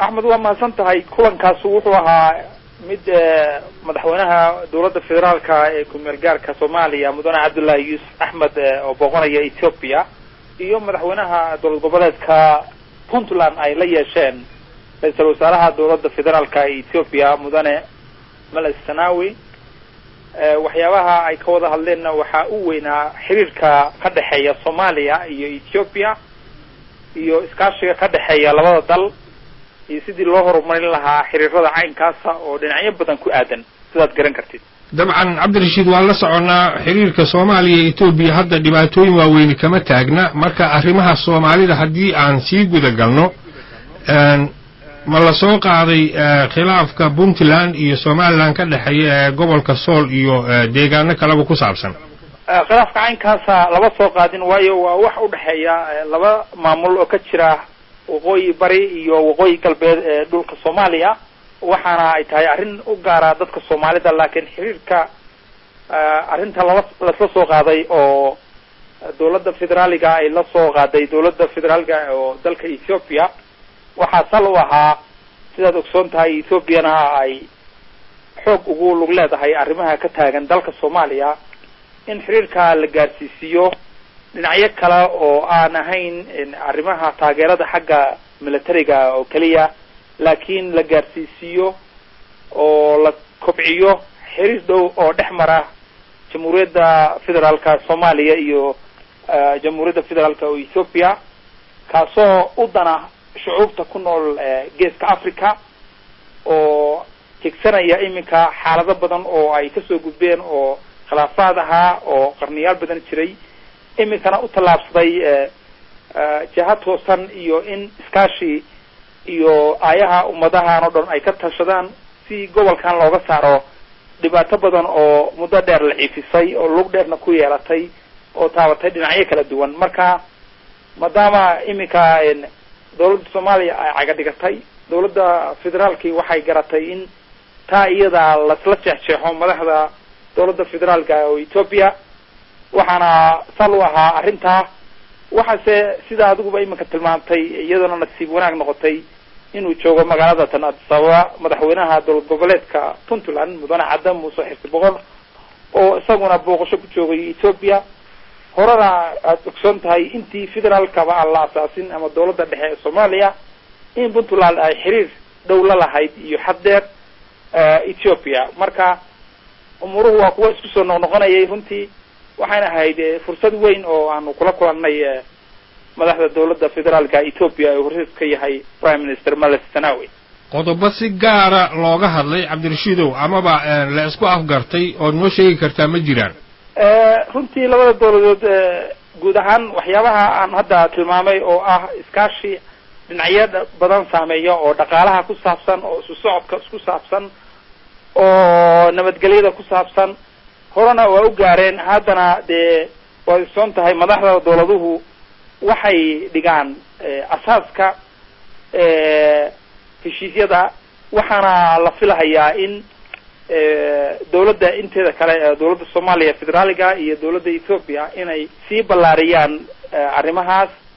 axmed waa mahadsan tahay kulankaas wuxuu ahaa mid madaxweynaha dowladda federaalka ee kumeel gaarka soomaaliya mudane cabdullaahi yuusuf axmed oo booqanaya ethiopia iyo madaxweynaha dowlad goboleedka puntland ay la yeesheen ra-iisal wasaaraha dowladda federaalka ee ethiopia mudane meles sanawi waxyaabaha ay ka wada hadleenna waxaa u weynaa xiriirka ka dhexeeya soomaaliya iyo ethiopia iyo iskaashiga ka dhexeeya labada dal iyo sidii loo horumarin lahaa xiriirada caynkaasa oo dhinacyo badan ku aadan sidaad garan kartid dabcan cabdirashiid waan la soconnaa xiriirka soomaaliya iyo etoobiya hadda dhibaatooyin waaweyni kama taagna marka arrimaha soomaalida haddii aan sii guda galno ma la soo qaaday khilaafka puntland iyo somalilan ka dhexeeya ee gobolka sool iyo deegaano kaleba ku saabsan khilaafka caynkaasa lama soo qaadin waayo waa wax u dhexeeya laba maamul oo ka jira waqooyi bari iyo waqooyi galbeed ee dhulka soomaaliya waxaana ay tahay arrin u gaara dadka soomaalida laakiin xiriirka arrinta lala lasla soo qaaday oo dowladda federaaliga ay la soo qaaday dowladda federaaliga oo dalka ethiopia waxaa sal u ahaa sidaad ogsoon tahay ethoopiana ay xoog ugu lug leedahay arrimaha ka taagan dalka soomaaliya in xiriirka la gaarsiisiiyo dhinacyo kale oo aan ahayn arrimaha taageerada xagga militariga oo keliya laakiin la gaarsiisiiyo oo la kobciyo xiriir dhow oo dhex mara jamhuuriyadda federaalka soomaaliya iyo jamhuuriyadda federaalka oo ethiopia kaasoo u dana shucuubta ku nool geeska africa oo jegsanaya iminka xaalado badan oo ay kasoo gudbeen oo khilaafaad ahaa oo qarniyaal badan jiray iminkana u tallaabsaday jiha toosan iyo in iskaashi iyo aayaha ummadahan oo dhan ay ka tashadaan si gobolkan looga saaro dhibaato badan oo muddo dheer la ciifisay oo lug dheerna ku yeelatay oo taabatay dhinacyo kala duwan marka maadaama iminka dowladda soomaaliya ay caga dhigatay dowladda federaalki waxay garatay in taa iyada lasla jeexjeexo madaxda dowladda federaalka oo ethiopia waxaana sal u ahaa arrintaa waxaase sida adiguba iminka tilmaamtay iyadana nasiib wanaag noqotay inuu joogo magaalada tan addis ababa madaxweynaha dowlad goboleedka puntland mudane cadda muuse xirsi boqor oo isaguna booqasho ku joogay ethiopia horena aada ogsoon tahay intii federaalkaba aan la asaasin ama dowladda dhexe ee soomaaliya in puntland ay xiriir dhow la lahayd iyo xaddeer ethiopia marka umuruhu waa kuwa isku soo noqnoqonayay runtii waxayna ahayd fursad weyn oo aanu kula kulannay madaxda dowladda federaalka ethiopia ee horseed ka yahay prime minister meles sanawi qodobo si gaara looga hadlay cabdirashiidow amaba la isku afgartay ood noo sheegi kartaa ma jiraan runtii labada dowladood guud ahaan waxyaabaha aan hadda tilmaamay oo ah iskaashi dhinacyo badan saameeya oo dhaqaalaha ku saabsan oo isu socodka isku saabsan oo nabadgelyada ku saabsan horena waa u gaareen haddana dee waad ogsoon tahay madaxda dowladuhu waxay dhigaan asaaska heshiisyada waxaana la filahayaa in dowladda inteeda kale dowladda soomaaliya federaaliga iyo dowladda ethiopia inay sii ballaariyaan arrimahaas